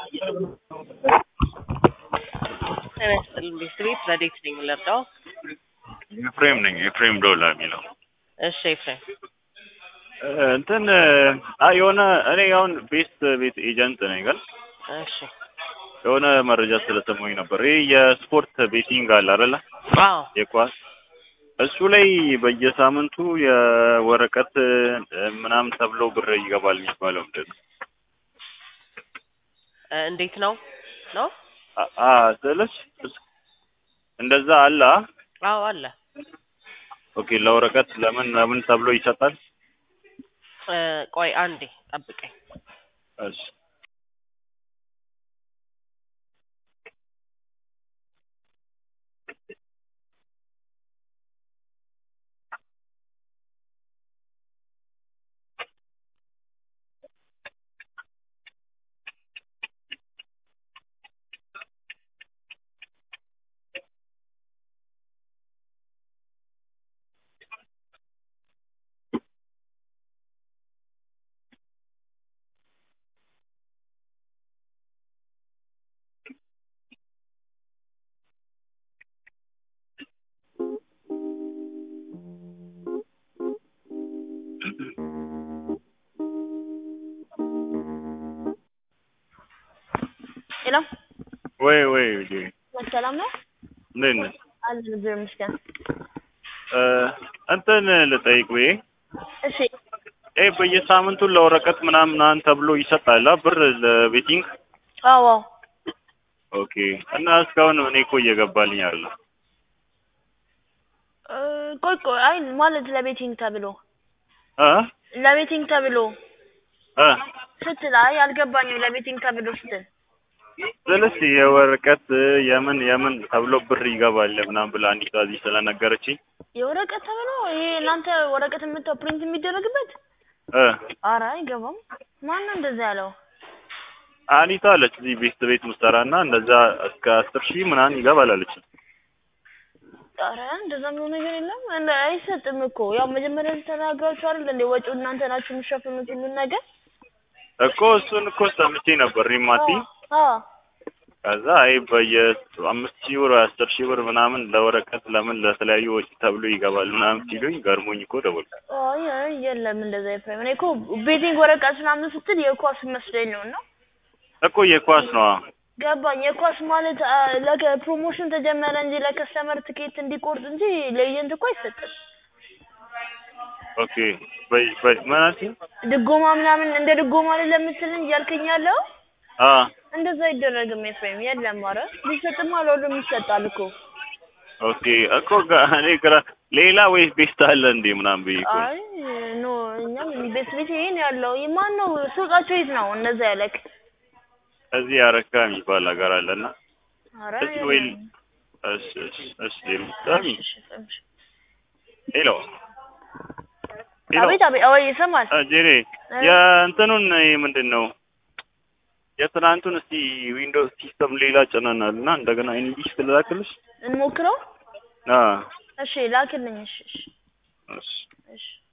ጤና ይስጥልኝ ቤት ረዴት ነኝ የምለርዳው ኤፍሬም ነኝ። ኤፍሬም ዶላ የሚለው እሺ ኤፍሬም እንትን አይ የሆነ እኔ አሁን ቤስት ቤት ኤጀንት ነኝ ግን እሺ የሆነ መረጃ ስለሰማኝ ነበር። ይህ የስፖርት ቤቲንግ አለ አይደለ? አዎ የኳስ እሱ ላይ በየሳምንቱ የወረቀት ምናምን ተብሎ ብር ይገባል የሚባለው ምንድን ነው? እ እንዴት ነው ነው አ- አ ስልሽ እንደዛ አለ አ? አዎ አለ ኦኬ ለወረቀት ለምን ለምን ተብሎ ይሰጣል? እ ቆይ አንዴ ጠብቀኝ እሺ ሄሎ ወይ ወይ ልጄ ሰላም ነው እንዴት ነሽ? አለን እግዚአብሔር ይመስገን። እ እንትን ልጠይቅ ወይ እሺ ይሄ በየሳምንቱ ለወረቀት ምናምን ምናምን ተብሎ ይሰጣል አ ብር ለቤቲንግ አዎ አዎ ኦኬ እና እስካሁን እኔ እኮ እየገባልኝ አለ እ ቆይ ቆይ አይ ማለት ለቤቲንግ ተብሎ እ ለቤቲንግ ተብሎ እ ስትል አይ አልገባኝም። ለቤቲንግ ተብሎ ስትል ስልሽ የወረቀት የምን የምን ተብሎ ብር ይገባል ምናምን ብላ አንዲት እዚህ ስለነገረችኝ የወረቀት ተብሎ ይሄ እናንተ ወረቀት የምታው ፕሪንት የሚደረግበት እ አረ አይገባም። ማን ነው እንደዛ ያለው? አኒታ አለች እዚህ ቤት ቤት ምሰራ እና እንደዛ እስከ አስር ሺህ ምናምን ይገባል አለች። አረ እንደዛ ምንም ነገር የለም። እንደ አይሰጥም እኮ ያው መጀመሪያ ተናግራችሁ አይደል እንዴ ወጪው እናንተ ናችሁ የምትሸፍኑት ሁሉን ነገር እኮ እሱን እኮ ሰምቼ ነበር ሪማቲ አዎ ከዛ አይ በየ አምስት ሺህ ብር ወይ አስር ሺህ ብር ምናምን ለወረቀት ለምን ለተለያዩ ወጪ ተብሎ ይገባል ምናምን ሲሉኝ ገርሞኝ እኮ ደወልኩ። አይ አይ የለም እንደዛ ኤፍሬም። እኔ እኮ ቤቲንግ ወረቀት ምናምን ስትል የኳስ መስለኝ ነው እና እኮ የኳስ ነው ገባኝ። የኳስ ማለት አ፣ ለከ ፕሮሞሽን ተጀመረ እንጂ ለከስተመር ትኬት እንዲቆርጥ እንጂ ለኤጀንት እኮ አይሰጥም። ኦኬ በይ በይ ምን አልሽኝ? ድጎማ ምናምን እንደ ድጎማ አይደለም የምትለኝ እያልከኝ ያለው አ እንደዛ አይደረግም ኤፍሬም። የለም ኧረ ቢሰጥማ ለሁሉም ይሰጣል እኮ። ኦኬ እኮ ጋ- እኔ ግራ ሌላ ወይስ ቤስት አለ እንዴ ምናምን ብዬ እኮ ነው። አይ ኖ እኛም ቤት ቤት ይሄን ያለው ማን ነው ሱቃቸው የት ነው እንደዛ ያለክ? እዚህ አረካ የሚባል ሀገር አለና ኧረ እዚህ ወይ የለም። እሺ እሺ እሺ በጣም እሺ፣ እሺ፣ እሺ። ሄሎ ሄሎ አቤት አቤት፣ አዎ ይሰማል። አ፣ ጄሬ የእንትኑን ይሄ ምንድን ነው የትናንቱን እስቲ ዊንዶውስ ሲስተም ሌላ ጭነናል እና እንደገና ኢንግሊሽ ትላክልሽ እንሞክረው። አ እሺ ላክልኝ። እሺ፣ እሺ፣ እሺ እሺ